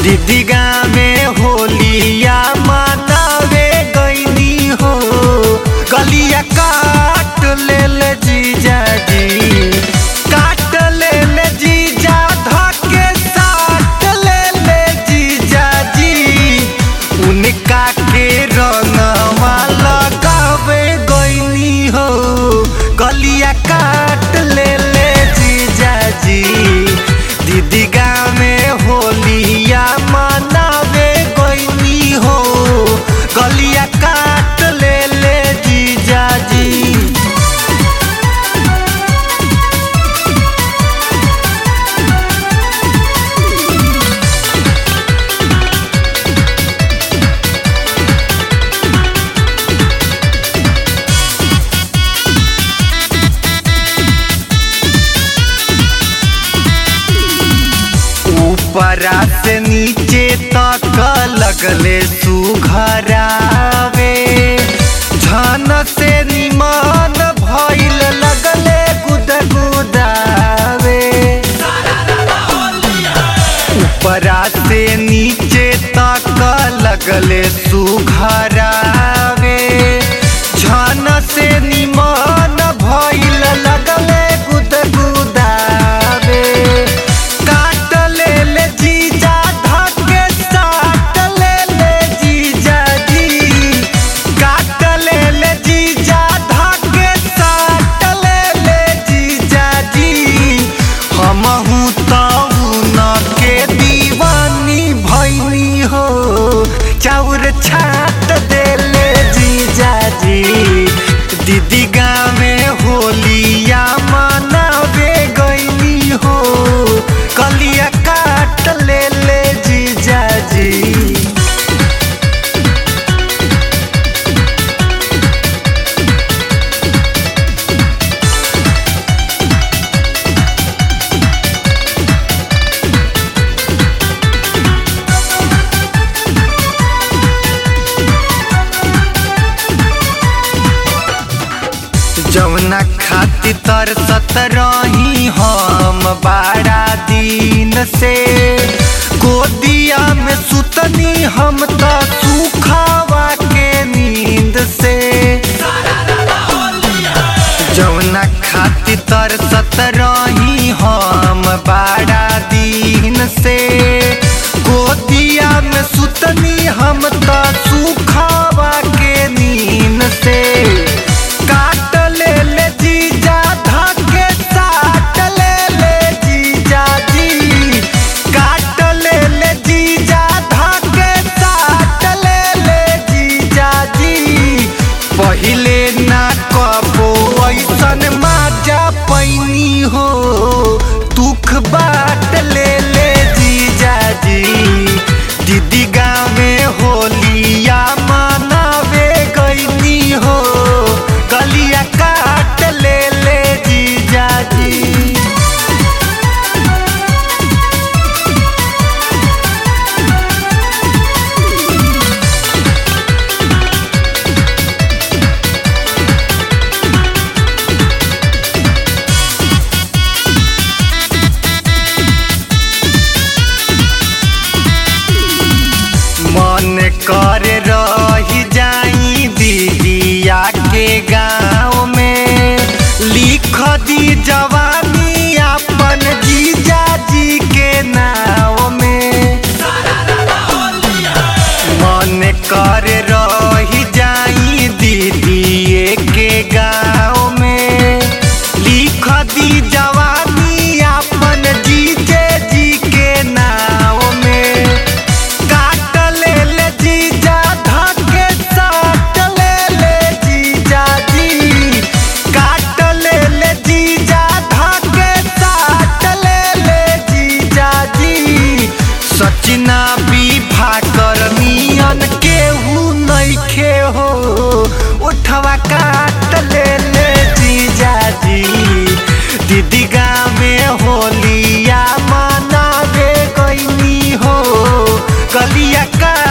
दीदिगा में होलिया मनावे गईनी हो गलिया काट ले ले जीजा जी काट ले ले जीजा धके साट ले ले जीजा जी उनका के रंगवा लगावे गईनी हो गलिया काट ले ले जीजा जी दीदिगा में होलिया मनावे गईनी हो गलिया काट ले ले जीजा जी ऊपरा से नीचे तक लगले सुघरावे झन से निमान भइल लगले गुदगुदावे ऊपरा से नीचे तक लगले सुघरावे झन से निमान भइल लगले गुदगुदावे काट ले ले जीजा धके साट ले ले जीजा जी काट ले ले जीजा धके साट ले ले जीजा जी हमहू तऊ न के दीवानी भैनी हो चाउर छाट दे ले जीजा जी दीदी गाँव में होलिया मनावे गईनी हो कलिया काट ले ले जीजा जी जौना खातिर तरसत रही हम बारा दिन से गोदिया में सुतनी हम त सुखावा के नींद से जौना खातिर तरसत रही हम बारा दिन से गोदिया में सुतनी हम त सुखावा के नींद से काट ले ले जीजा धके साट ले ले जीजा जी काट ले ले जीजा धके साट ले ले जीजा जी पहिले ना कबो ऐसन माजा पैनी हो दुख बाट ले ले जीजा जी दीदी गाँव में होलिया मनावे गईनी हो गलिया काट ले ले जीजा जी मन कर रही जाई दीदिया के गाँव में लिख दी जवानी अपन जीजा जी के नाव में मन कर रही जाई दीदिए के गाँव में लिख दी जवानी अपन जीजे जी के नाव में काट ले ले जीजा धके साट ले ले जीजा जी काट ले ले जीजा धके साट ले ले जीजा जी सचिना विभा कर नियन केहू नइखे हो उठवा काट ले ले जीजा जी दीदी गाँव में होलिया मनावे गईनी हो गलिया का